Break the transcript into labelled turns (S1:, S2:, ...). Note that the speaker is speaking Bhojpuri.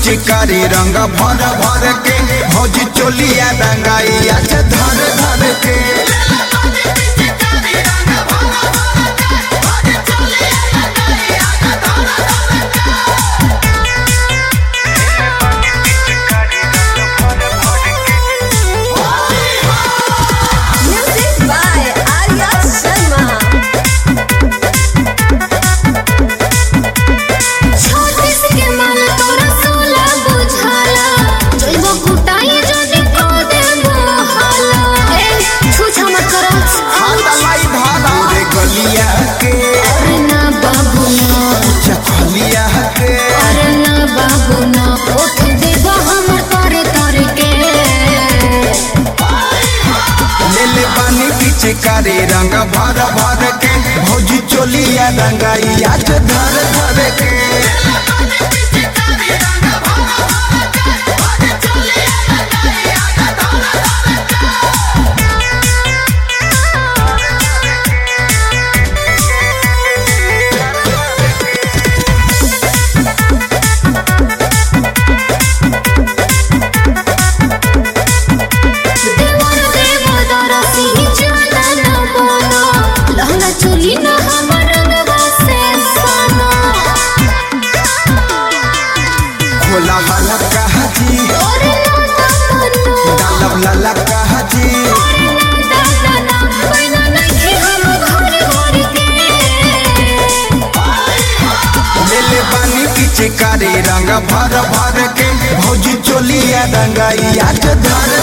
S1: पिचकारी रंग भर भर के भौजी चोलिया रंगाइया से धर धर के
S2: Music by Arya Sharma.
S3: छत्तीस के मन तोरा सोला बुझाला जइबो कुटाई जने को देबो हाला ए छुछा मत करो
S1: हाथलाई धारा रे गलिया के
S3: अरे ना बाबू ना
S1: चखलिया के
S3: अरे ना बाबू ना उठ देबो हमर तोरे तोरे के
S1: ले ले पानी पिचकारी रंग भर भर के भौजी चोलिया रंगाइया से धर धर के
S3: देवर देव दरसी जाला ना बोलो लहंगा चोली ना हमर रंगवा से सोना
S1: खोला वाला कहा जी
S3: तोरे ना तमन्ना
S1: डालब लाला कहा जी
S3: दादा ना पैना नहीं हम घर घर के
S1: ले ले पानी पिचकारी रंग भर भर के भौजी चोलिया रंगाइया से धर